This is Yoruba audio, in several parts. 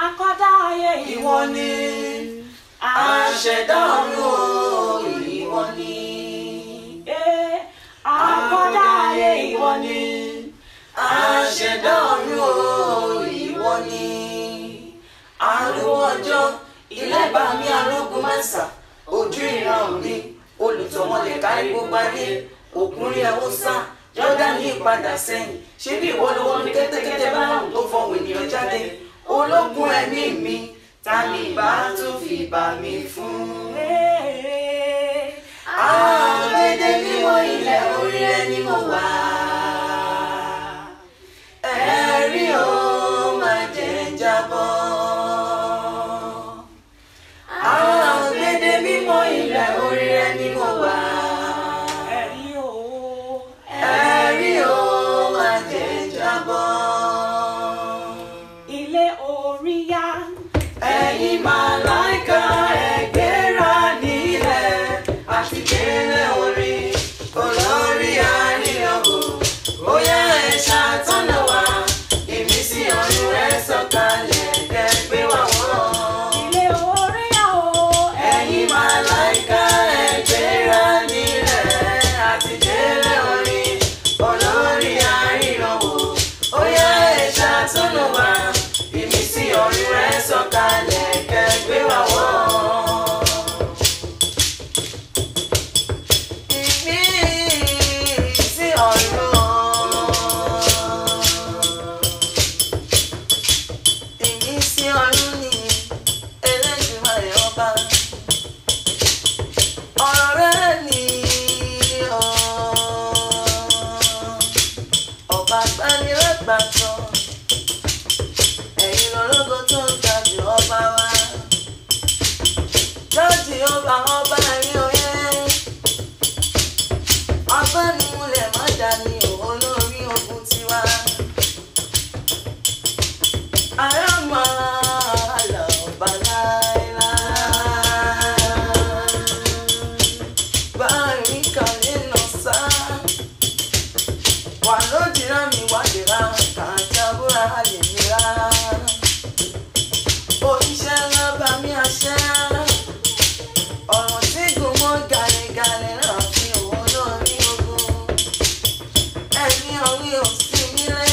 akọ́dá ayé ìwọ ni Aṣẹ̀dá ọ̀run o, ìwọ ni. Eh, akọ́dá ayé ìwọ ni Aṣẹ̀dá ọ̀run o, ìwọ ni. Arúgbó ọjọ́, ilẹ̀ bá mi arógun mẹ́sà, ojú ìran mi, olùtọ́mọlẹ̀ kárí gbogbo ayé, òkúnrin ẹ̀wọ̀n sá, Jọ́dánì padà sẹ́yìn, ṣé bí ìwọ ló wọ́n ní kẹ́tẹ́kẹ́tẹ́ báwọn tó fọwọ́ ènìyàn jáde, ológun ẹ̀mí mi, ta ni ìbá tún fi bà mí fún? Eh, Àgbèdè mímọ́ ilẹ̀ orí ẹni mo wà. Ẹ̀rí o máa jẹ́ ń jábọ́. Àgbèdè mímọ́ ilẹ̀ orí ẹni mo wà. ẹ̀rí o Ẹ̀rí o máa jẹ́ ń jábọ́. ilé orí yá Ẹ̀yin màláìka ẹ̀gbéra nílẹ̀ àti délé orí olórí àríyànwó. Bóyá ẹ ṣàtọ́nà wa, ìmísí ọ̀run rẹ̀ sọ̀kalẹ̀ kẹ́gbẹ́ wà wọ́n. ilé orí yá o Ẹ̀yin màláìka ẹ̀gbéra nílẹ̀ àti délé orí olórí àríyànwó. Bóyá ẹ ṣàtọ́nà wa, ìmísí ọ̀run rẹ̀ sọ̀kalẹ̀ kẹ́gbẹ́ wà wọ́n. Ìmísí ọ̀run. Ìmísí ọ̀run ni Elédùmarè ọba. Ọ̀rọ̀ rẹ̀ ni ọ̀. Ọba gbanilẹ́gbàtọ́. Ẹ̀yin lọ́lọ́gọ́ tó ń ga jù ọba wa. Lọ́ọ̀dì ọba ọba ẹ̀rín oyè abánimúlẹ̀ má dání o olórí ogun tiwa. ará máa lọ bá láéláé. báyìí kàlẹ́ nà sá. wà lójìrá mi wádìrá kàńtà búra lè nira. oníṣẹ́ ńlá bá mi àṣẹ ọ̀rọ̀ tí gùn mọ́ gàlẹ́gàlẹ́ náà fi òun náà rí ogun ẹni ọ̀rí ò sí nílé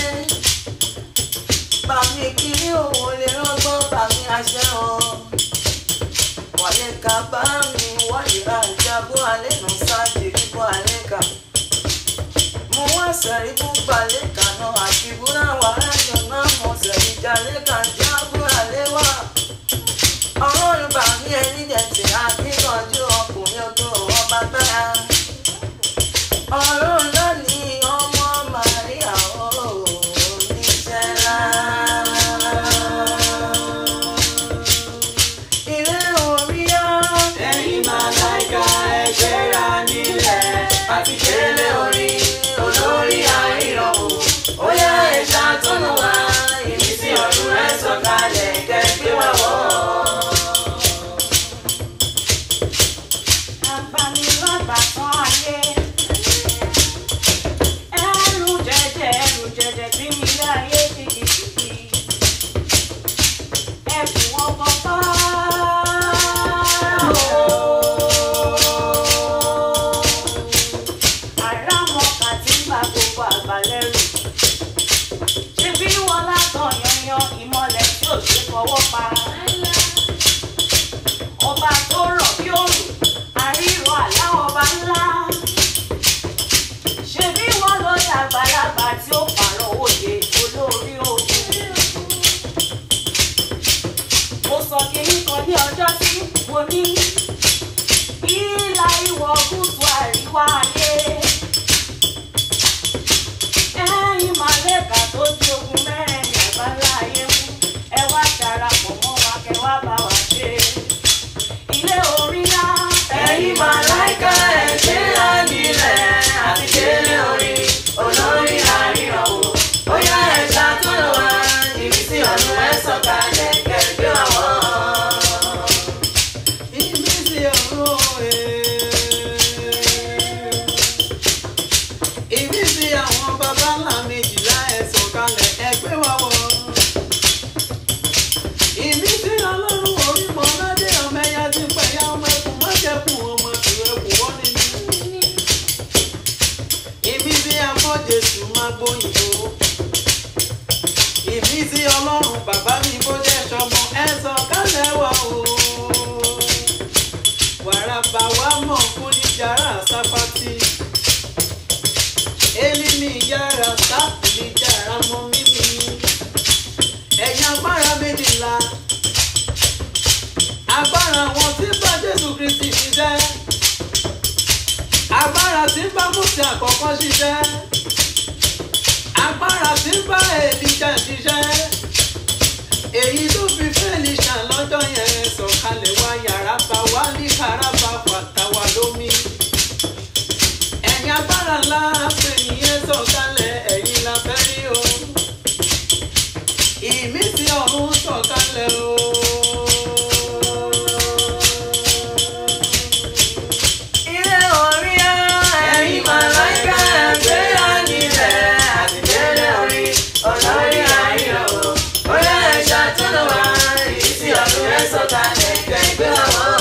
bàmí kiri òun lè rọ́gbọ́n bàmí àṣẹ o wàlé ka bá mi wáyé àjàgbó alẹ́ nù sáàjì kíkọ́ alẹ́ kà mo wá sẹ̀rí búba lẹ́ka náà àti búra wàhálà jọ náà mo sẹ̀rí jalè kà jágbó alẹ́ wà ọlọ́run bá mi ẹni dẹ̀tẹ̀ akíkanjú ọkùnrin ogun ọba gbára. ọ̀run lónìí ọmọ màríà oníṣẹ́ ńlá. ilé orí ọ́. ẹ̀yin màláìka ẹgbẹ́ra nílẹ̀ àti délé orí olórí àìrọ̀wò. ó yá ẹ̀ṣá tó nù wá ìmísí ọ̀run rẹ̀ sọ̀kalẹ̀ kẹ́gbẹ́ wà wọ́. agbanilágbàtàn ayé ẹrù jẹjẹ ẹrù jẹjẹ tí mi lé ayé kìkìkìkì ẹkùn ọkọ bá àràmọkà tí ń bá gbogbo àgbàlẹ́rù ṣebí wọn látàn yanyan ìmọ̀lẹ̀ tí ò ṣe fọwọ́ pa ọba tó rọ̀ bí òrùn àríwọ̀ àlá ọba ńlá ṣebí wọn ló dàgbàlagbà tí ó pààrọ̀ òye olórí ogun mo sọ kínní kan ní ọjọ́ sí mo ní ìlà ìwọ̀ gúúsù àríwá ayé ẹ̀yin màlẹ́kà tó di ogun mẹ́rin àgbáńlá ayé mú ẹ wá darapọ̀ mọ́ wa kẹ wá bá wa ṣe ilé orí ńlá. ẹ̀yin màláìka ẹgbẹ́ra nílẹ̀ àti délé orí olórí àríyànwó. ó yá ẹ̀ṣá tó lọ wá ìmísí ọ̀run rẹ̀ sọ̀kalẹ̀ kẹ́gbẹ́ wà wọ́. ìmísí ọ̀run ìmísí àwọn baba ńlá méjìlá ẹ̀ sọ̀kalẹ̀ ẹgbẹ́ wà wọ́. ọlọ́run bàbá mi bó jẹ́ sọmọ ẹ sọ kálẹ̀ wá o. wàràbà wa mọ̀ fún ní jàrá sápátì. elimi yàrá sápìlì jàrá mọ́ mímí. ẹ̀yin agbára méjìlá. agbára wọn tí bá jésù kristi ṣiṣẹ́. agbára tí bá mùsùlùmí àkọ́kọ́ ṣiṣẹ́ agbára tí ń bá èlìjà ṣiṣẹ́ èyí tó fi fẹ́lìṣà lọ́jọ́ yẹn sọ̀kalẹ̀ wá yàrá bá wá ní karaba fàtàwà lómi ẹ̀yin agbára ńlá pé nìyẹn sọ̀kalẹ̀ ẹ̀yin la fẹ́ rí o ìmísí ọ̀run sọ̀kalẹ̀ o. Ilé orí ẹ̀yin màláìka ẹ̀gbéra nílẹ̀ àtìlẹ́lẹ̀ orí olórí ayọ̀ bóyá ẹ̀ṣà tó lọ wá ìrísí ọdún rẹ̀ sọ̀kalẹ̀ kẹ̀gbẹ́ ọ̀wọ́.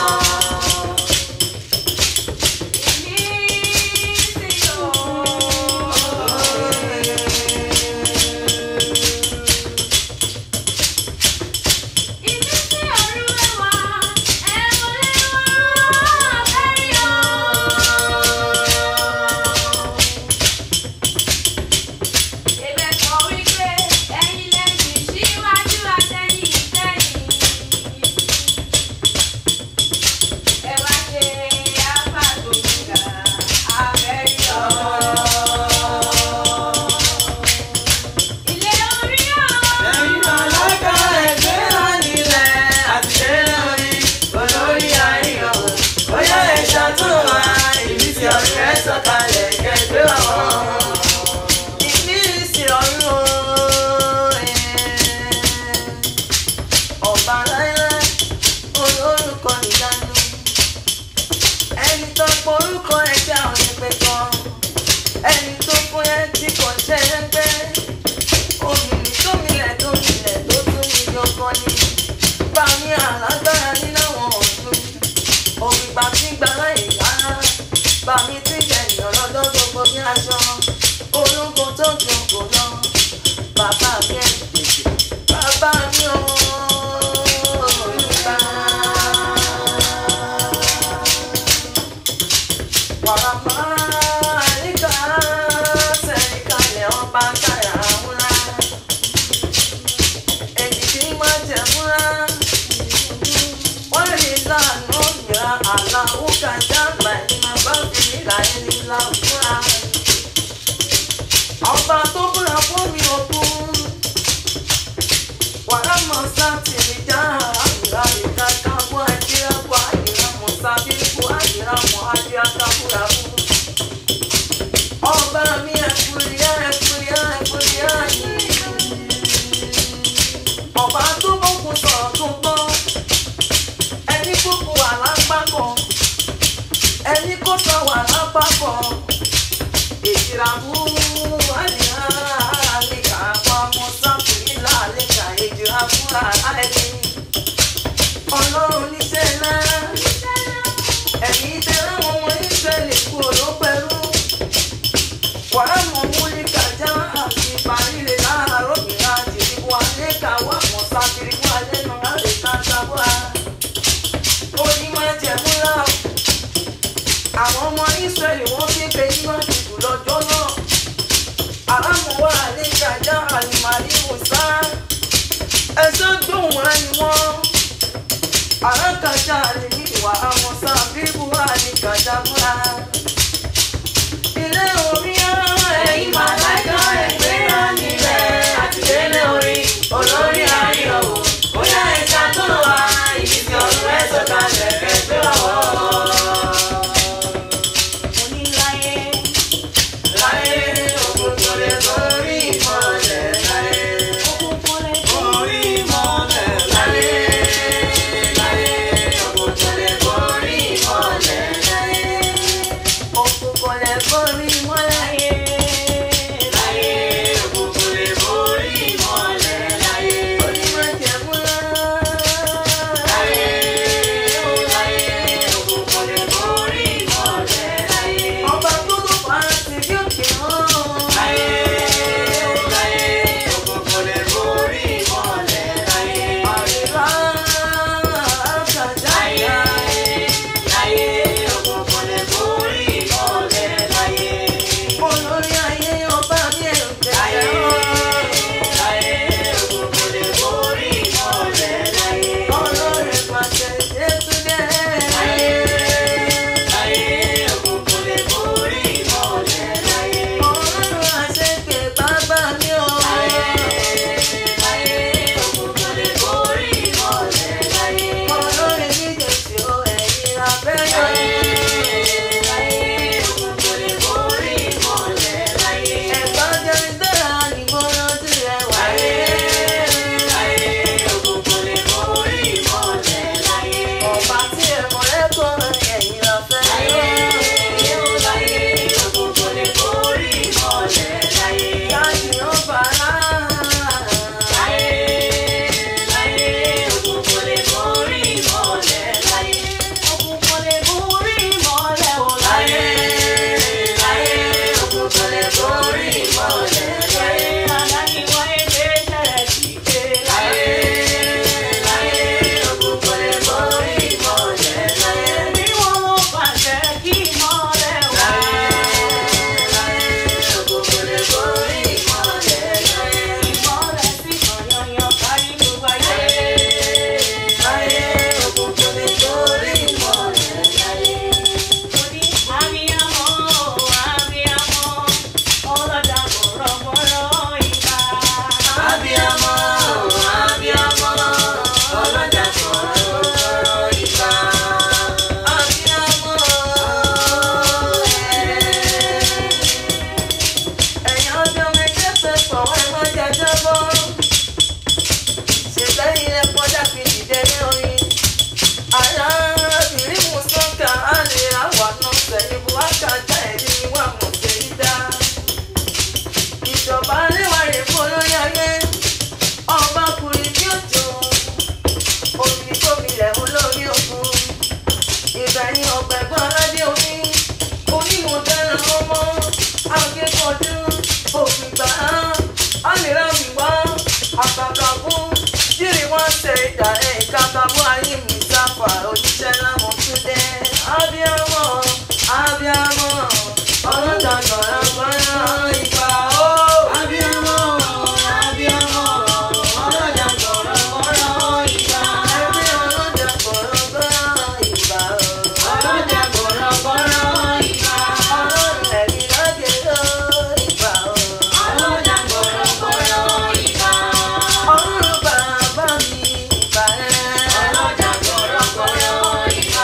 Ẹ̀yin màláìka ẹ̀gbéra nílẹ̀ àtìlẹ́lẹ̀ orí olórí ayọ̀ bóyá ẹ̀ṣà tó lọ wá ìrísí ọdún rẹ̀ sọ̀kalẹ̀ kẹ̀gbẹ́ ọ̀wọ́. Ìmísí ọ̀run o, ọba láíláí olórúkọ ìyanu ẹni tó porúkọ ẹgbẹ́ àwọn ẹgbẹ́ kan ẹni tó fún ẹ tí kò ṣe ẹgbẹ́ omìnì tó milẹ̀ tó milẹ̀ tó tún ní yọkọ ni bá ní alágbára nínú àwọn ọ̀dún òrìgbà tí gbàrà ìyára bá mi tí jẹ̀yìn ọlọ́dọ́ gbogbo bí aṣọ ológun tó ju ògbó lọ bàbá mi ẹ̀ tètè bàbá mi ò bá. Wàràmà àríkà sẹ́ríkàlẹ̀ ọba káyà múra. Èdìdí máa jẹ múra. Wọ́n rí lánàá ìyá àlàó kàjá màní máa bá fi nílà ẹni láwùjọ́ra. Ọba tó búra fún mi òkun. Wàràmà sáàtì mi já àmìlà ìka káwọ́ àjíra kọ́ àyíra mọ̀ sábíkú àyíra mọ̀ àjíra kábúra fún. Ọba mi ẹ̀kúrìá ẹ̀kúrìá ẹ̀kúrìá yìí. Ọba tó bókun sọ̀rọ̀ tó gbọ́. Ẹni kúkú wà lápapọ̀. Ẹni kó sọ wà lápapọ̀. Èjìrà mú àyíra àlèkà àwọn ọmọ sáfìrí làlèkà èjìrà fúnra láìní. Ọlọ́run níṣẹ́ náà. Ẹ̀yin tẹ́lẹ̀ àwọn ọmọ Ísírẹ́lì kú olópẹ̀rú. Wàá mọ̀ múlí kàjá àti ìparíre láàárọ̀ mìíràn àti ìdìbò alẹ́ káwọ́ àwọn sáfìrí fún alẹ́ náà láti ká sábà. Onímọ̀ ẹ̀jẹ̀ múra o. Àwọn ọmọ Ísírẹ́lì wọ́n fi gbé nínú àdìgbò lọ́jọ́ náà. Àlámọ̀wá alẹ́ kàjá àlùmálí wùsá. Ẹ̀sọ́ gbóhùn wá ni wọ́n. Àrákàjá lè ní ìwà àwọn sáfìrí wà ní kàjá múra. Ilé orí ẹ̀yin màláìka ẹ̀gbéra nílẹ̀ àtìlẹ́lẹ̀ orí olórí ayọ̀ o. Bóyá ẹja tó lọ wá ìbísí ọdún rẹ̀ sọ̀kalẹ̀ kẹgbẹ́ ọ̀wọ́. Oníláyé, Láyé òkun tó lè borí ìmọ̀lẹ̀ láyé. òkùnkùn lè orí mọ́lẹ̀ Láyé láyé òkun tó lè borí ìmọ̀lẹ̀ láyé. oníṣẹ́ láwọn tún dé. Abíámọ̀, abíámọ̀, ọlọ́jà gbọ̀rọ̀gbọ̀rọ̀ ìgbà ó. Abíámọ̀, abíámọ̀, ọlọ́jà gbọ̀rọ̀gbọ̀rọ̀ ìgbà. Ẹbí ọlọ́jà gbọ̀rọ̀gbọ̀rọ̀ ìgbà ó. Ọlọ́jà gbọ̀rọ̀gbọ̀rọ̀ ìgbà. Ọlọ́run ẹ̀mí lọ́dẹ ló ìgbà ó. Ọlọ́jà gbọ̀rọ̀gbọ̀rọ̀ ìgbà. Ọlọ́run bàbá mi ìgbà ẹ̀. Ọlọ́jà gbọ̀rọ̀gbọ̀rọ̀ ìgbà.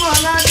ọládé